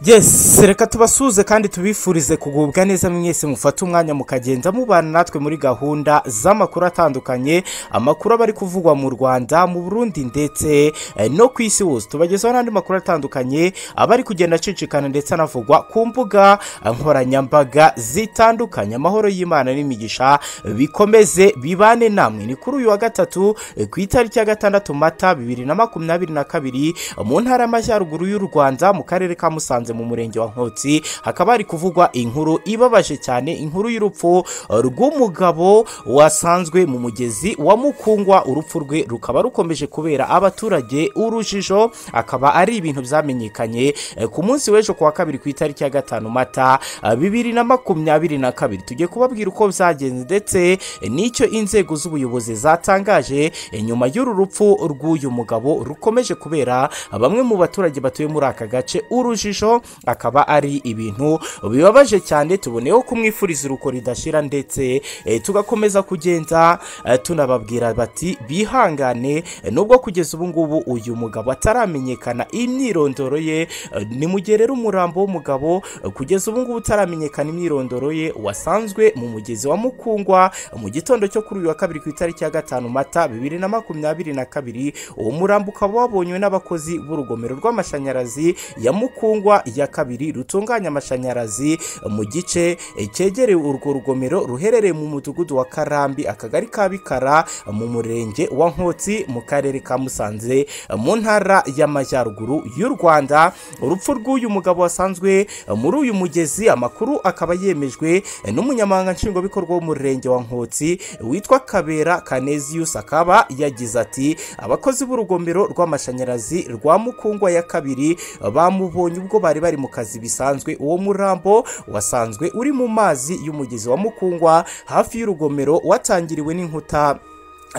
yesi reka tubasuhuze kandi tubifurize kugubwa neza mwese mufate umwanya mukagenda mubana natwe muri gahunda z'amakuru atandukanye amakuru aba ari kuvugwa mu rwanda mu burundi ndetse eh, no ku isi hose tubagezaho n'andi makuru atandukanye aba ari kugenda acicikana ndetse anavugwa ku mbuga nkoranyambaga zitandukanye amahoro y'imana n'imigisha bikomeze bibane namwe ni kuri uyu wa gatatu eh, ku itariki ya gatandatu mata bibiri na makumyabiri na kabiri mu ntara y'amajyaruguru y'u rwanda mu karere ka musanze mu murenge wa nkotsi hakaba hari kuvugwa inkuru ibabaje cyane inkuru y'urupfu eh, rw'umugabo wasanzwe mu mugezi wa mukungwa urupfu rwe rukaba rukomeje kubera abaturage urujijo akaba ari ibintu byamenyekanye eh, ku munsi w'ejo ku wa kabiri ku itariki ya gatanu mata eh, bibiri na makumyabiri na kabiri tugiye kubabwira uko byagenze ndetse eh, n'icyo inzego z'ubuyobozi zatangaje eh, nyuma y'uru rupfu rw'uyu mugabo rukomeje kubera bamwe mu baturage batuye muri aka gace urujijo akaba ari ibintu bibabaje cyane tuboneyeho kumwifuriza uruko ridashira ndetse eh, tugakomeza kugenda eh, tunababwira bati bihangane eh, nubwo kugeza ubu ngubu uyu mugabo ataramenyekana imyirondoro ye eh, nimugerere umurambo w'umugabo eh, kugeza ubu ngubu utaramenyekana imyirondoro ye wasanzwe mu mugezi wa mukungwa mu gitondo cyo kuri uyu wa kabiri ku itariki ya gatanu mata bibiri na makumyabiri na kabiri uwo murambo ukaba wabonywe n'abakozi b'urugomero rw'amashanyarazi ya mukungwa ya kabiri rutunganya amashanyarazi mu gice eh, cyegereye urwo rugomero ruherereye mu mudugudu wa karambi akagari ka bikara mu murenge wa nkotsi mu karere ka musanze mu ntara y'amajyaruguru y'u rwanda urupfu rw'uyu mugabo wasanzwe muri uyu mugezi amakuru akaba yemejwe n'umunyamabanga nshingwabikorwa w'umurenge wa nkotsi witwa kabera kaneziyusi akaba yagize ati abakozi b'urugomero rw'amashanyarazi rwa mukungwa ya kabiri bamubonye ubwo bari bari mu kazi bisanzwe uwo murambo wasanzwe uri mu mazi y'umugezi wa mukungwa hafi y'urugomero watangiriwe n'inkuta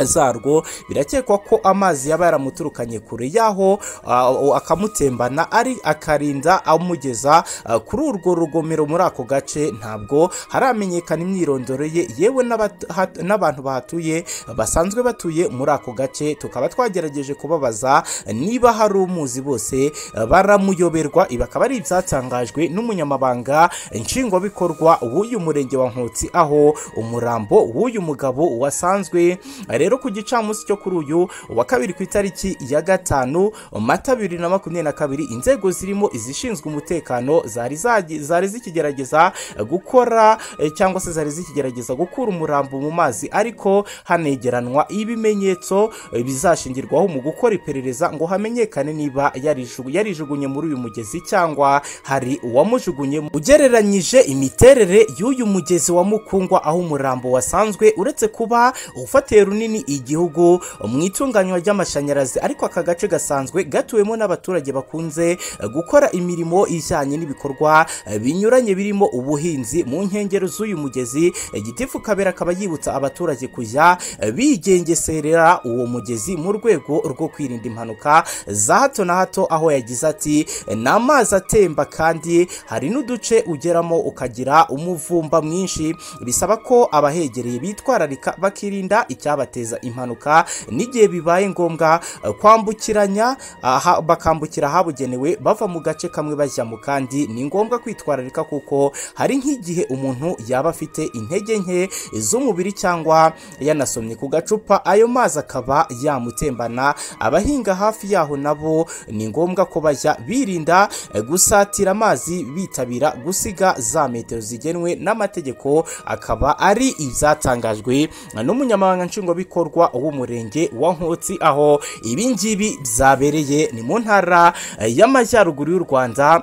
zarwo birakekwa ko amazi yaba yaramuturukanye kure y'aho ah, akamutembana ari akarinda amugeza ah, kuri urwo rugomero muri ako gace ntabwo haramenyekana imyirondoro ye yewe n'abat- hat- n'abantu bahatuye basanzwe batuye muri ako gace tukaba twagerageje kubabaza niba hari umuzi bose ah, baramuyoberwa ibi akaba ari ibyatangajwe n'umunyamabanga nshingwabikorwa w'uyu murenge wa nkotsi aho umurambo w'uyu mugabo wasanzwe rero ku gicamunsi cyo kuri uyu wa kabiri ku itariki ya gatanu mata bibiri na makumyabiri na kabiri inzego zirimo izishinzwe umutekano zari zagi- zari zikigerageza gukora eh, cyangwa se zari zikigerageza gukura umurambo mu mazi ariko hanegeranwa ibimenyetso eh, bizashingirwaho mu gukora iperereza ngo hamenyekane niba yariju- yarijugunye muri uyu mugezi cyangwa hari uwamujugunyemo ugereranyije imiterere y'uyu mugezi wa mukungwa aho umurambo wasanzwe uretse kuba ufatiye runini igihugu mu itunganywa ry'amashanyarazi ariko aka gace gasanzwe gatuwemo n'abaturage bakunze eh, gukora imirimo ijyanye n'ibikorwa eh, binyuranye birimo ubuhinzi mu nkengero z'uyu mugezi eh, gitifu kabera akaba yibutsa abaturage kujya eh, bigengeserera uwo mugezi mu rwego rwo kwirinda impanuka za hato na hato aho yagize ati ni amazi atemba kandi hari n'uduce ugeramo ukagira umuvumba mwinshi bisaba ko abahegereye bitwararika bakirinda icyabateza impanuka n'igihe bibaye ngombwa eh, kwambukiranya aha- bakambukira ahabugenewe bava mu gace kamwe bajya mu kandi ni ngombwa kwitwararika kuko hari nk'igihe umuntu yaba afite intege nke z'umubiri cyangwa yanasomye ku gacupa ayo mazi akaba yamutembana abahinga hafi yaho nabo ni ngombwa ko bajya birinda eh, gusatira amazi bitabira gusiga za metero zigenwe n'amategeko akaba ari ibyatangajwe n'umunyamabanga nshingwabikorwa w'umurenge wa nkotsi aho ibi ngibi byabereye ni mu ntara eh, y'amajyaruguru y'u rwanda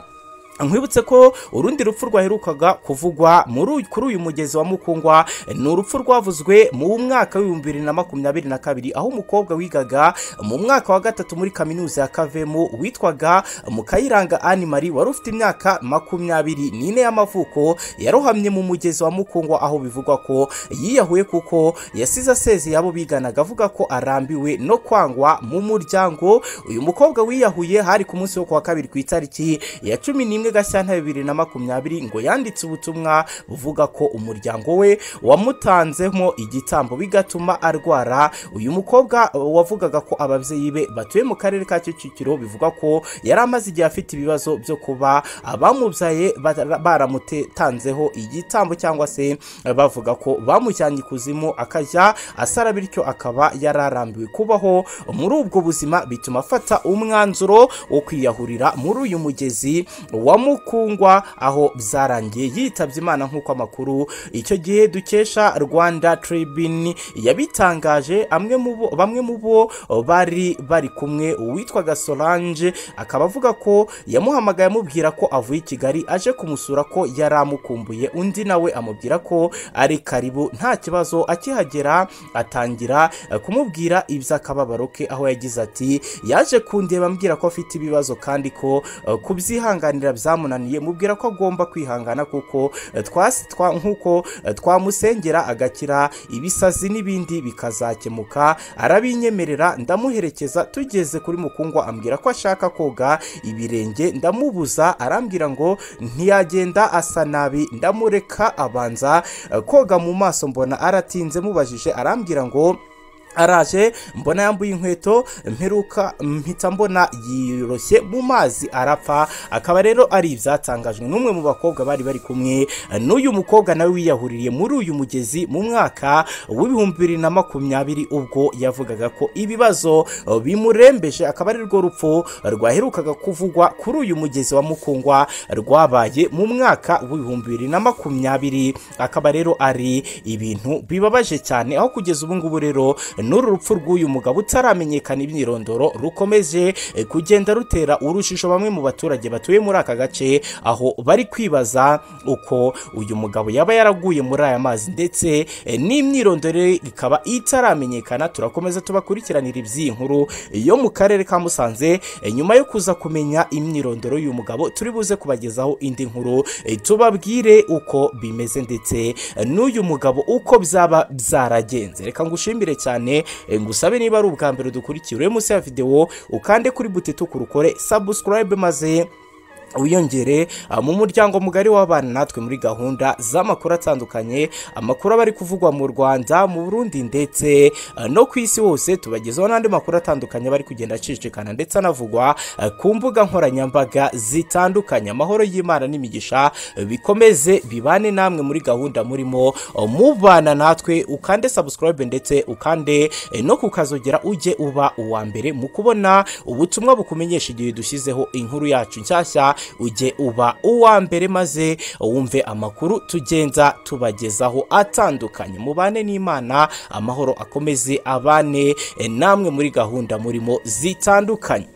nkwibutse ko urundi rupfu rwaherukaga kuvugwa muri uyu- kuri uyu mugezi wa mukungwa ni urupfu rwavuzwe mu mwaka w'ibihumbi bibiri na makumyabiri na kabiri aho umukobwa wigaga mu mwaka wa gatatu muri kaminuza ya kavemu witwaga mukayiranga ani marie wari ufite imyaka makumyabiri n'ine y'amavuko yarohamye mu mugezi wa mukungwa aho bivugwa ko yiyahuye kuko yasize asezeye abo biganaga avuga ko arambiwe no kwangwa mu muryango uyu mukobwa wiyahuye hari ku munsi wo ku wa kabiri ku itariki ya cumi n'imwe rimwe gashyantare bibiri na makumyabiri ngo yanditse ubutumwa buvuga ko umuryango we wamutanzemo igitambo bigatuma arwara uyu mukobwa wavugaga ko ababyeyi be batuye mu karere ka kicukiro bivuga ko yari amaze igihe afite ibibazo byo kuba abamubyaye bara- baramutanzeho igitambo cyangwa se bavuga ko bamujyanye ikuzimu akajya asara bityo akaba yararambiwe kubaho muri ubwo buzima bituma afata umwanzuro wo kwiyahurira muri uyu mugezi wa mukungwa aho byarangiye yitabye imana nk'uko amakuru icyo gihe dukesha rwanda tribune yabitangaje amwe mu bo- bamwe mu bo bari bari kumwe uwitwaga solange akaba avuga ko yamuhamagaye amubwira ko avuye i kigali aje kumusura ko yari amukumbuye undi nawe amubwira ko ari karibu nta kibazo akihagera atangira eh, kumubwira iby'akababaro ke aho yagize ati yaje kundeba ambwira ko afite ibibazo kandi ko eh, kubyihanganira byamunaniye mubwira ko agomba kwihangana kuko eh, twasi- twa- nk'uko eh, twamusengera agakira ibisazi n'ibindi bikazakemuka arabinyemerera ndamuherekeza tugeze kuri mukungwa ambwira ko ashaka koga ibirenge ndamubuza arambwira ngo ntiyagenda asa nabi ndamureka abanza eh, koga mu maso mbona aratinze mubajije arambwira ngo araje mbona yambuye inkweto mperuka mpita mbona yiroshye mu mazi arapfa akaba rero ari ibyatangajwe n'umwe mu bakobwa bari bari kumwe n'uyu mukobwa nawe wiyahuriye muri uyu mugezi mu mwaka w'ibihumbi bibiri na makumyabiri ubwo yavugaga ko ibibazo bimurembeje akaba ari rwo rupfu rwaherukaga kuvugwa kuri uyu mugezi wa mukungwa rwabaye mu mwaka w'ibihumbi bibiri na makumyabiri akaba rero ari ibintu bibabaje cyane aho kugeza ubu ngubu rero n'uru rupfu rw'uyu mugabo utaramenyekana imyirondoro rukomeje eh, kugenda rutera urujijo bamwe mu baturage batuye muri aka gace aho bari kwibaza uko uyu mugabo yaba yaraguye muri aya mazi ndetse eh, n'imyirondoro ye ikaba itaramenyekana turakomeza tubakurikiranira iby'iyi nkuru yo mu karere ka Musanze eh, nyuma yo kuza kumenya imyirondoro y'uyu mugabo turi buze kubagezaho indi nkuru eh, tubabwire uko bimeze ndetse eh, n'uyu mugabo uko byaba byaragenze reka ngushimire cyane eh, ngusabe niba ari ubwa mbere dukurikiye uri munsi ya videwo ukande kuri butito kurukore subscribe maze wiyongere ah, mu muryango mugari w'abana natwe muri gahunda z'amakuru atandukanye amakuru aba ari kuvugwa mu rwanda mu burundi ndetse ah, no ku isi hose tubagezaho n'andi makuru atandukanye aba ari kugenda acicikana ndetse anavugwa ah, ku mbuga nkoranyambaga zitandukanye amahoro y'imana n'imigisha eh, bikomeze bibane namwe muri gahunda murimo oh, mubana natwe ukande subscribe ndetse ukande eh, no kukazogera ujye uba uwa mbere mu kubona ubutumwa bukumenyesha igihe dushyizeho inkuru yacu nshyashya ujye uba uwa mbere maze wumve amakuru tugenda tubagezaho atandukanye mubane n'imana amahoro akomeze abane eh, namwe muri gahunda murimo zitandukanye